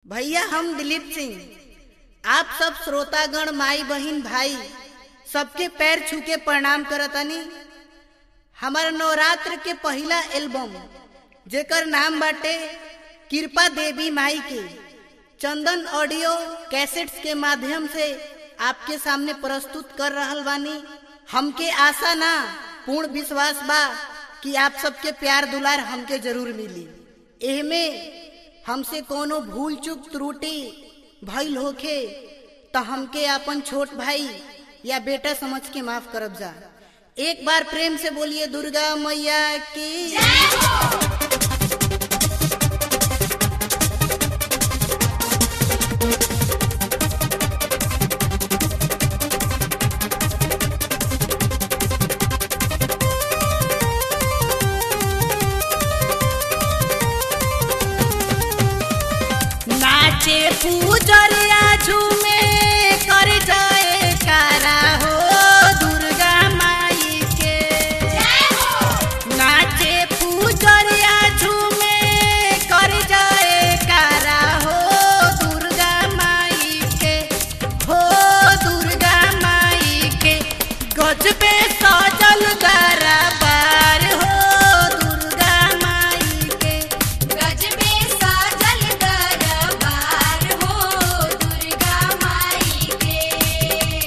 भैया हम दिलीप सिंह आप सब श्रोतागण माई बहिन भाई सबके पैर छू के प्रणाम करतनी हमार नवरात्र के पहला एल्बम जेकर नाम बाटे कृपा देवी माई के चंदन ऑडियो कैसेट्स के माध्यम से आपके सामने प्रस्तुत कर रहल बानी हमके आशा ना पूर्ण विश्वास बा कि आप सबके प्यार दुलार हमके जरूर मिली एहमे हमसे कोनो भूल चूक त्रुटि भइल होखे त हमके अपन छोट भाई या बेटा समझ के माफ करब जा एक बार प्रेम से बोलिए दुर्गा मैया की नाचे पूजरिया झूमे कर जाए कारा हो दुर्गा माई के नाचे पूजरिया झूमे कर जाए कारा हो दुर्गा माई के हो दुर्गा माई के गजबे सजल दरबार हो दुर्गा माई के गजबे साजल दरबार हो दुर्गा माई के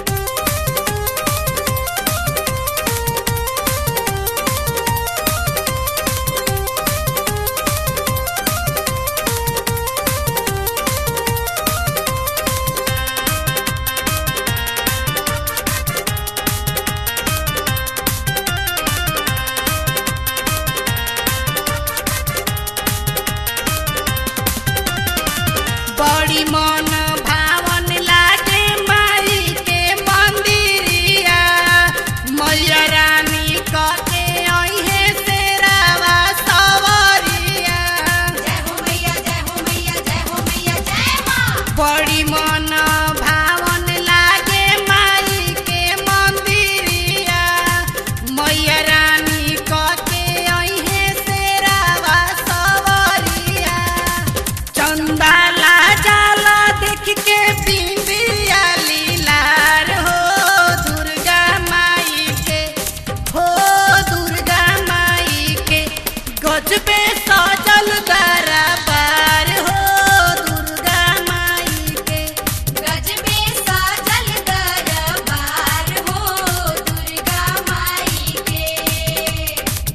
बड़ी मन भावन लागे माई के मंदिरिया मैया रानी कते अइहे शेरावा सवरिया जय हो मैया जय हो मैया जय हो मैया जय मां बड़ी मन भावन लागे माई के मंदिरिया मैया रानी कते अइहे शेरावा सवरिया चंदा ला जाला देख के बिंदिया लीलार हो दुर्गा माई के हो दुर्गा माई के गजबे सजल दरबार हो दुर्गा माई के गजबे साजल दरबार हो दुर्गा माई के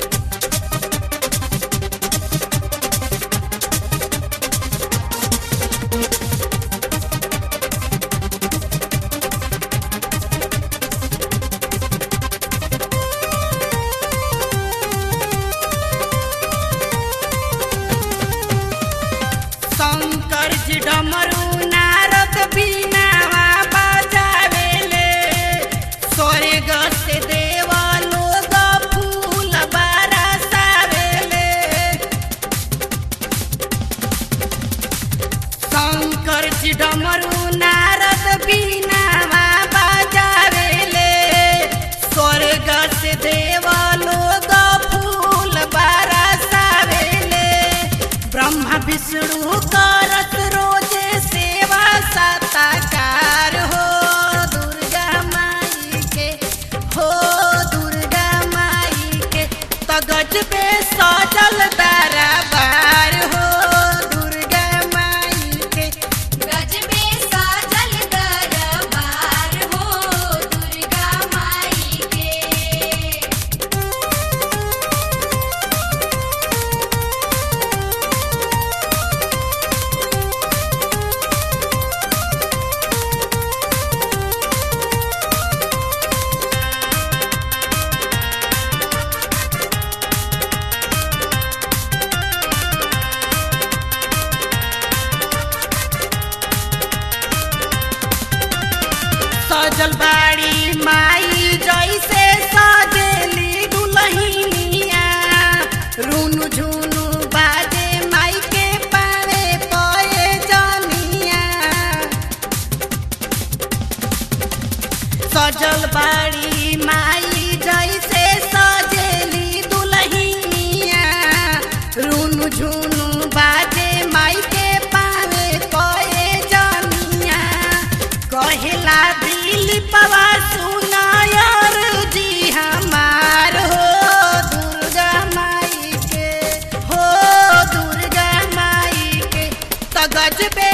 शंकर जी डमरू नारद बीनावा बजावेले स्वर्ग से देवा लोग फूल बरसावेले शंकर जी डमरू नारद बीनावा बजावेले स्वर्ग से देवा लोग फूल बरसावेले ब्रह्मा विष्णु करत रोजे सेवा सताकार हो दुर्गा माई के हो दुर्गा माई के तगज पे सजल दरबार हो दुर्गा माई के गजबे साजल दरबार हो दुर्गा माई के सजल बाड़ी माई जैसे सजेली दुलहिनिया रुनु झुनु बाजे माई के पावे पए जनिया सजल बाड़ी माई जैसे सजेली दुलहिनिया रुनु झुनु बाजे माई के पावे त गजबे